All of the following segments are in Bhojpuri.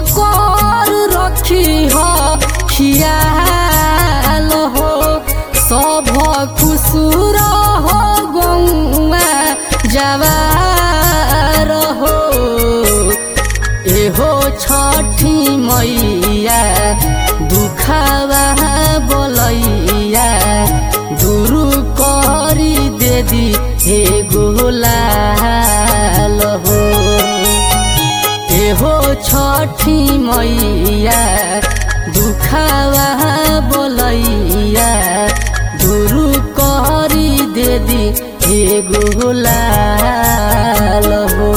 कर रखी हो खियाल हो सब खुसुर हो गौआ जवार हो एहो छठी मैया दुखावा बोलैया दुरु करी दे दी हे गोलाल हो एहो छठी मैया दुखावा बोलैया दुरु करी दे दी हे गोलाल हो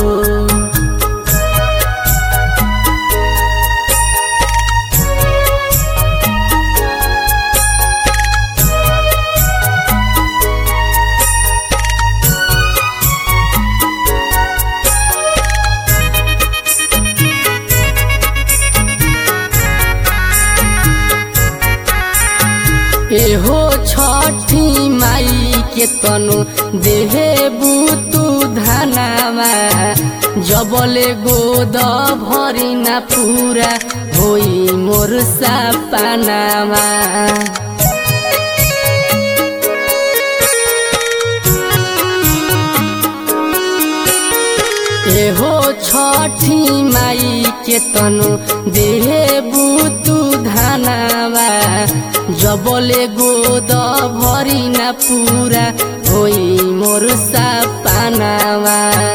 एहो छठी माई के तनु देहे बुतु धनामा जबले गोद भरी ना पूरा होई मोर सापानामा एहो छठी माई के तनु देहे बुतु धनावा जबले गोद भरी ना पूरा होई मोर सापानावा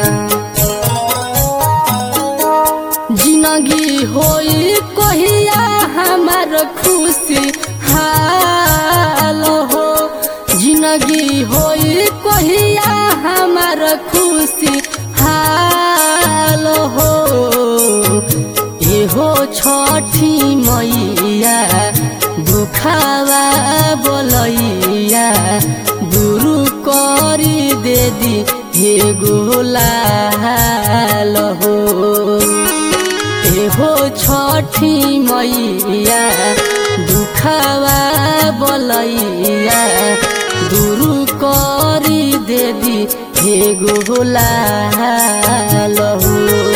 जिनगी होई कहिया हमार खुशी हाल हो जिनगी होई कहिया हमार खुशी हाल हो एहो छठी मैया दुखावा बोलैया दुरु करी दे दी हे गोलाल हो एहो छठी मैया दुखावा बोलैया दुरु करी दे दी हे गोलाल हो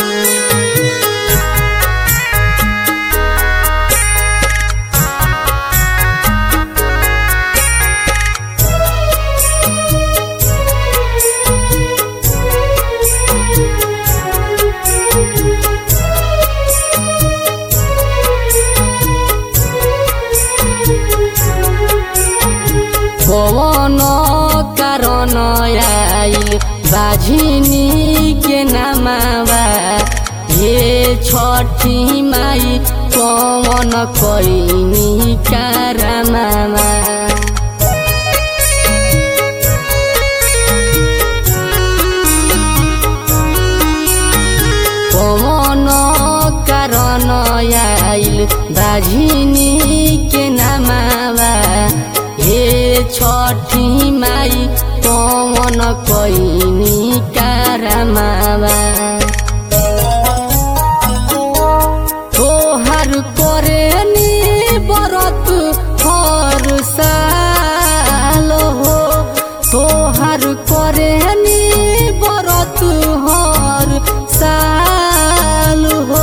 पवन कारण आइल बाझिनी के नामावा हे छठी माई पवन कैनी कारनामा पवन कारण आइल बाझिनी के नामावा हे छठी माई पवन कैनी कारमावा तोहर करे नी बरत हर साल हो तोहर करे नी बरत हर साल हो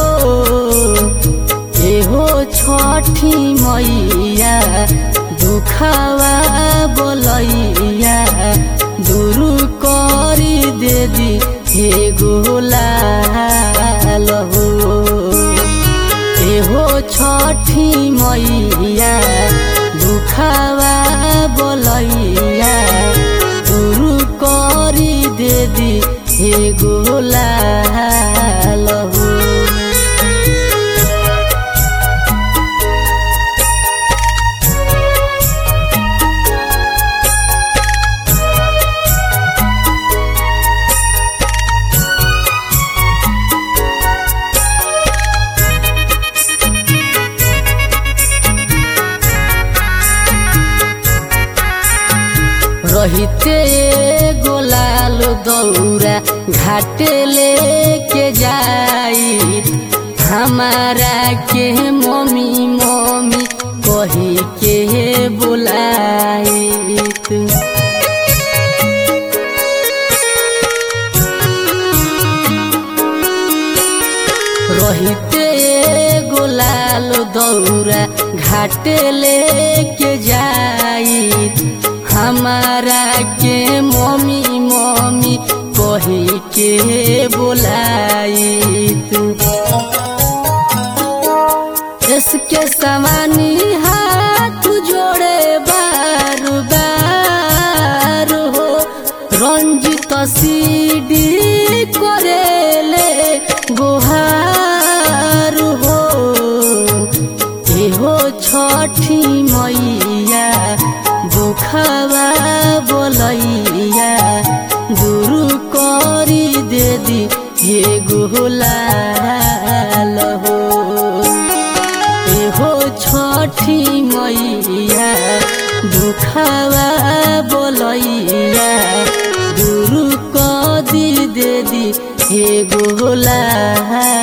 एहो छठी मैया दुखावा बोलैया दुरु करी दे दी हे गोलाल हो एहो छठी मैया दुखावा बोलैया दुरु करी दे दी हे गोलाल हो रहिते गोलाल दौरा घाटे लेके जाई हमारा के मम्मी मम्मी कही के बुलाइत रहिते गोलाल दौरा घाट लेके जाई हमारा के मम्मी मम्मी कही के बोलाई तू इसके समानी हाथ जोड़े बार बार हो रंजित सीडी करेले गुहार हो एहो छठी मैया दुखवा बोलैया गुरु करी दे दी हे गुलाल हो एहो छठी मैया दुखवा बोलैया गुरु कदी दे दी हे गोला